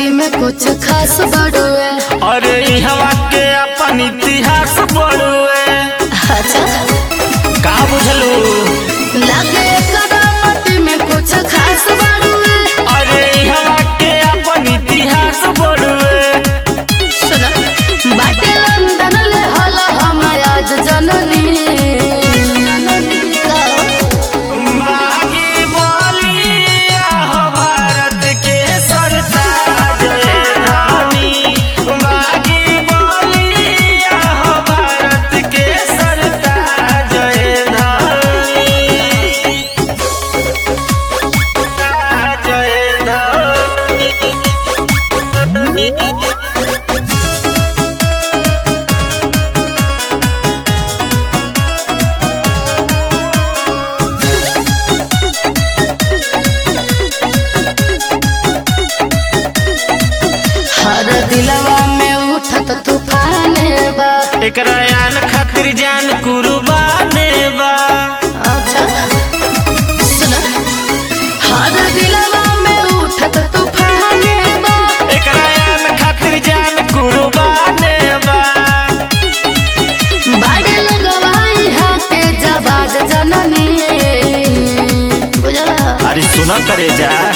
माटी में कुछ खास बड़ुए अरे इहवा के अपन इतिहास पढ़ुए अच्छा का बुझलू लगे कदा माटी में कुछ खास बड़ुए अरे इहवा के अपन इतिहास पढ़ुए सुना बाटे लंदन ले हला हम आज जननी माही बोलिया हो भारत के सरताज रानी माही बोलिया हो भारत के सरताज रानी जय रानी हर दिलवा में उठत तूफान बा एकरा यान खातिर जान कुर्बाने बा अच्छा सुना हर दिलवा में उठत तूफान बा एकरा यान खातिर जान कुर्बाने बा बाड़े लगवाई हाथे जबाज जननी बुझला अरे सुना करे जा